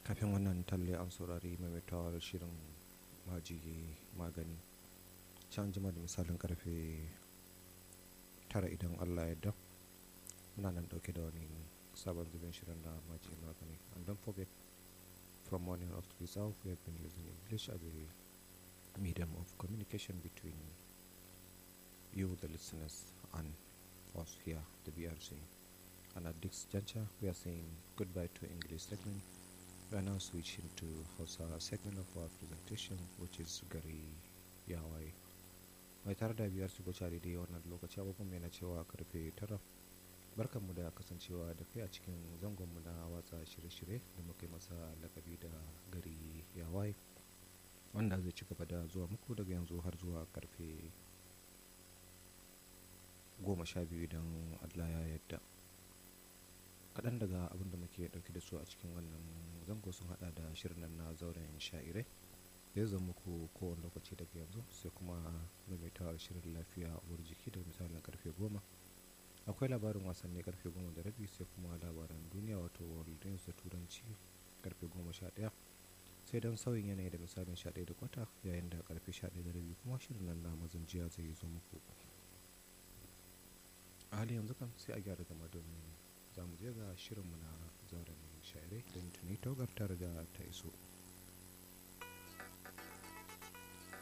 kafin wannan talle an saurari maimaitawar shirin majigi magani can jima da misalin karfe tara idan allah ya muna nan dauke da wani sabon zubin shirin na majigi magani and don't forget from morning up to this hour we have been using english as a medium of communication between you the listeners and us here the brc and at this juncture we are saying goodbye to english segment we are now switching to Hausa segment of our presentation which is gari yawai mai tare da biyar shigo cari da wannan lokaci abubuwan mai na cewa karfe tara barkanmu da kasancewa da kai a cikin zangonmu na watsa shirye-shirye da muka yi masa lakabi da gari yawai wanda zai ci gaba da zuwa muku daga yanzu har zuwa karfe goma sha biyu idan allah ya yadda kaɗan daga abin da muke ɗauke da su a cikin wannan zango sun hada da shirin nan na zauren sha'irai zai zama muku kowane lokaci daga yanzu sai kuma maimaitawar shirin lafiya uwar jiki da misalin karfe goma akwai labarin wasanni karfe goma da rabi sai kuma labaran duniya wato world news da turanci karfe goma sha ɗaya sai don sauyin yanayi da misalin sha ɗaya da kwata yayin da karfe sha ɗaya da rabi kuma shirin nan na mazan jiya zai zo muku a hali yanzu kan sai a gyara zama domin za mu je ga shirinmu na zauren sha'irai don tuni togar tare da ta iso